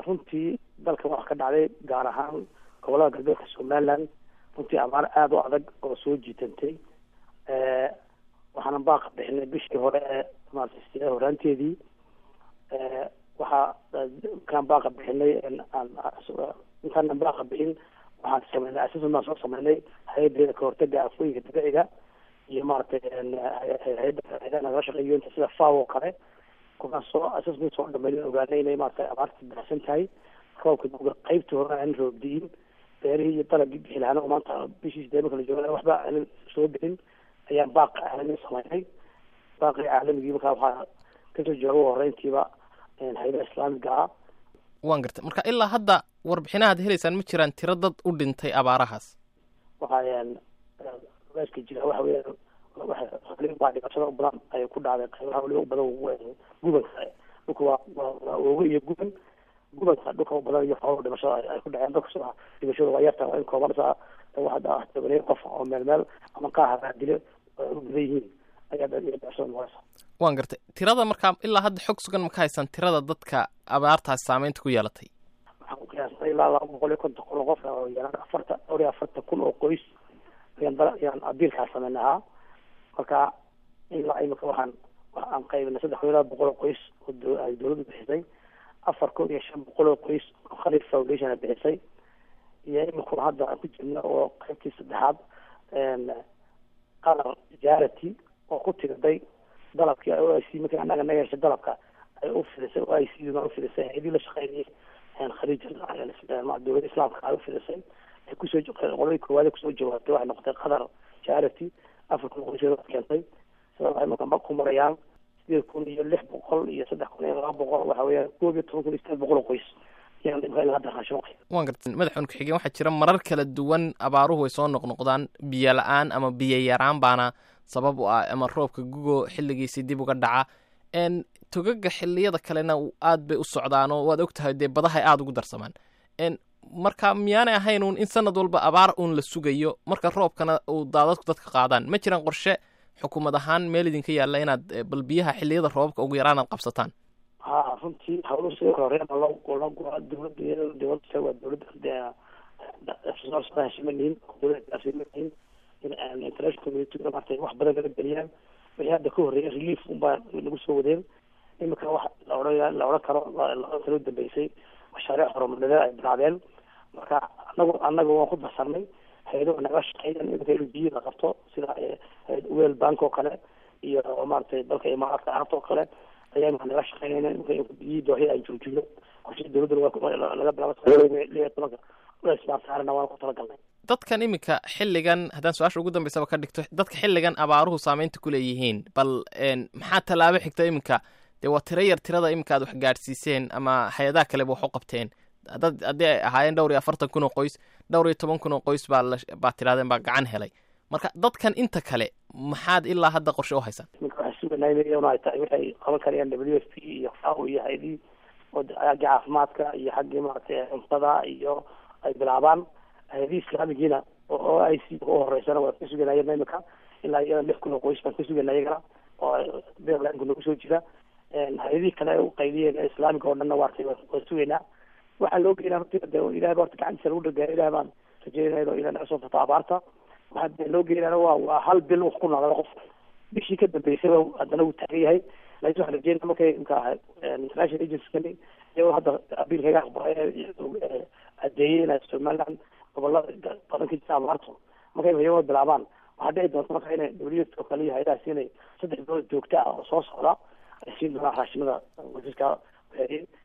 runtii dalka wax ka dhacday gaar ahaan gobolada galbeedka somaliland runtii abaar aada u adag oo soo jiitantay waxaana baaqa bixinay bishii hore ee maarata horaanteedii waxaa kaan baaqa bixinay intaanan baaqa bixin waxaan sameynay asasan baan soo sameynay hay-adeeda kahortaga afooyinka dabiiciga iyo maaragtay hay-ada nagala shaqeeyo inta sida faw oo kale kuwaan soo asasmid soo dhameyn ogaanay inay maaragtay abaarta baxsan tahay roobka duga qaybtii hore aan roobdiyin beerihii iyo dalagii bixi lahaana oo maanta bishii sideed marka la jooga waxba aanan soo bixin ayaan baaqi caalami sameynay baaqii caalamigii markaa waxaa kasoo jooga horeyntiiba hay-ada islaamiga ah waan gartay marka ilaa hadda warbixinahaad helaysaan ma jiraan tiro dad u dhintay abaarahaas waxaa ogaaska jira waxa weeyaan baa dhibaatada u badan ay ku dhacday qaybaha waliba u badan gubanka dhulka waa waa oogo iyo guban gubanka dhulka u badan iyo xoolo dhimashada ay ku dhaceen dadka dhimashada waa yarta waa in kooban saa waxaa tobanay qof oo meel meel ama qaaha raadile u badan yihiin ayaa dhimashada noqonaysa waan gartay tirada markaa ilaa hadda xog sugan ma ka haysaan tirada dadka abaartaas saameynta ku yeelatay waxaan ku qiyaasnay ilaa laba boqol iyo konton kun oo qof oo yeelan afarta dhowr iyo afartan kun oo qoys ayaan dal ayaan abiilkaa sameyn ahaa marka ilaa imika waxaan aan qaybinay saddex kun iyo laba boqol oo qoys oo ay dawladdu bixisay afar kun iyo shan boqol oo qoys oo khalid foundation a bixisay iyo imika hadda aan ku jirna oo qaybtii saddexaad qalar jarity oo ku tiriday dalabkii o i c markii annaga naga heshay dalabka ay u fidisay o i c duna u fidisay hay-adii la shaqeynayay khaliij dowladda islaamka ay u fidisay ay kusoo qoladii koowaad kusoo jawaabtay waxay noqotay qatar charity afar kun qoysyood keentay sida waxay marka ku marayaan sideed kun iyo lix boqol iyo saddex kun iyo laba boqol waxa weeyaan koob iyo toban kun iyo sideed boqol oo qoys waan gartay madaxweyne ku-xigeen waxaa jira marar kala duwan abaaruhu ay soo noqnoqdaan biyo la-aan ama biyo yaraan baana sabab u ah ama roobka gugo xilligiisii dib uga dhaca togaga xiliyada kalena aad bay u socdaan oo waad ogtahay dee badahay aada ugu darsamaan marka miyaanay ahayn uun in sanad walba abaar uun la sugayo marka roobkana uu daadadku dadka qaadaan ma jiraan qorshe xukuumad ahaan meel idinka yaalla inaad bal biyaha xiliyada roobabka ugu yaraan aad qabsataan ha runtii hawluhu sidoo kale horeen loo loo gura dowladda dowladda waa dowladda heshiimanihin dowladda heshiimanihin in international community maartay wax badan laga geliyaan wixii hadda ka horreeyay relief unbaa nagu soo wadeen imika wax la odhan la odhan karo labada sano dambeysay mashaariic horumarineed ay bilaabeen marka anagu anaga waan ku darsanay hay-adaha naga shaqeeyaan imika in biyo la qabto sida wel bank oo kale iyo maaragtay dalka imaaraadka carabta oo kale ayaa imika naga shaqeynayna imika biyihii dooxii aan joojino qorshe dowladdana laga bilaabo liyo tobanka ismaarsaarana waan ku talagalnay dadkan iminka xilligan haddaan su-aasha ugu dambeysaba ka dhigto dadka xilligan abaaruhu saameynta ku leeyihiin bal maxaa tallaabo xigta iminka dee waa tiro yar tirada iminka aad wax gaadhsiiseen ama hay-adaha kaleba wax u qabteen dad haddii ay ahaayeen dhowr iyo afartan kun oo qoys dhowr iyo toban kun oo qoys baa la baa tirahdeen baa gacan helay marka dadkan inta kale maxaad ilaa hadda qorshe u haysaan iminka waxaan suganaa ay tahay waxay qaban karayaan w f p iyo fao iyo hay-adii oo xaggii caafimaadka iyo xaggii maaragtay cuntada iyo ay bilaabaan hay-adii islaamigiina oo i c u horeysana waa ka suganayeen imika ilaa iyada lix kun oo qoys baan ka sugana iyagana oo beerlanku nagu soo jira hay-adihii kale u qayliyeen islaamiga oo dhanna waartay waa sugaynaa waxaa loo geynaa horta de ilahay ba horta gacantiisa lagu dhageeya ilahay baan rajeynaya inuu ilahay naga soo furto abaarta waxaa de loo geynana waa waa hal bil wax ku noolada qof bishii ka dambeysaba haddana wuu taagan yahay laakiin waxaan rajeynaya markay imka international agency iyagoo hadda abiilkaga aqbalay adeeyey inay somaliland gobolada badan ka jira abaarto markay iyagoo bilaabaan waxaa dhici doonta marka inay w oo kale iyo hay-adaha siinay saddex bilood joogta ah oo soo socda ay siin doonaan raashimada wasiirka